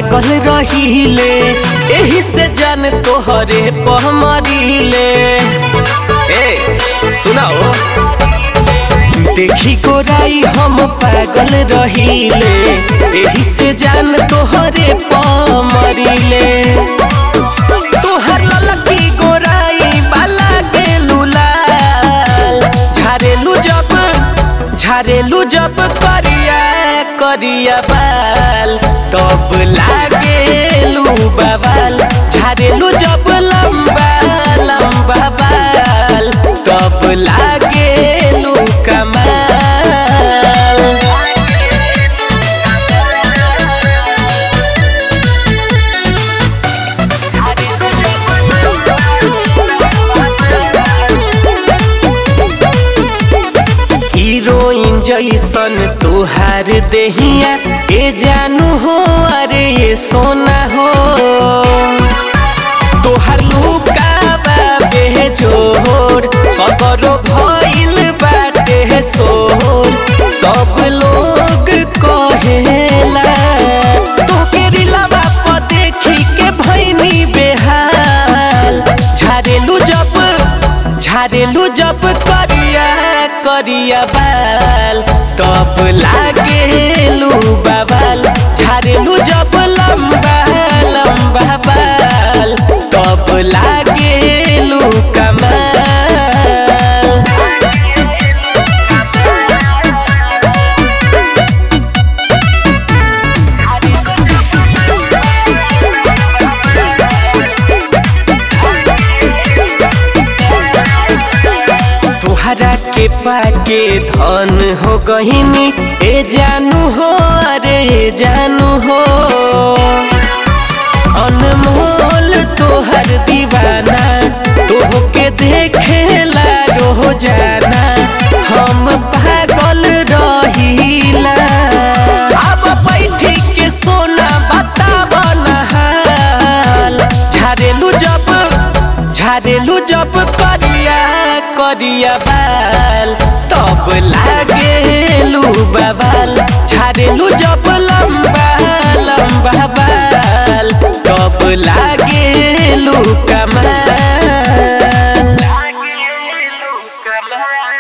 पागल रहीले एही से जान तोहरे पहमरीले ए सुनाओ देखी गोराई हम पागल रहीले एही से जान तोहरे पमरीले तोहर ललकी गोराई बाला के लुलाल झारेलू जब झारेलू जब करिया करिया बाल तब लागेलू बवाल झारेलू जब लंबा लंबा बाल तब लागेलू कमाल हीरोइन जैसन तोहार देहिया ए जानू हो अरे ये सोना हो तोहार लुकावा बेजोर सदरो भइल बाटे सोर सब लोग कहेला तोके रिलावा पर देखी के भइनी बेहाल झारेलू जब झारेलू जब करिया करिया बाल तब लागेलू बवाल झारेलू जब लंबा लंबा बाल तब लागेलू कमाल तोहरा के पाके धन हो गहिनी ए जानू हो अरे ए जानू हो अनमोल तोहर दीवाना तोह के देखेला रोह जाना हम पागल रहीला अब बैठी के सोना बताब नहाल झारेलू जब झारेलू जब करिया करिया बाल तब लागेलू बवाल झारेलू जब लंबा लंबा बाल तब लागेलू कमाल लागेलू कमाल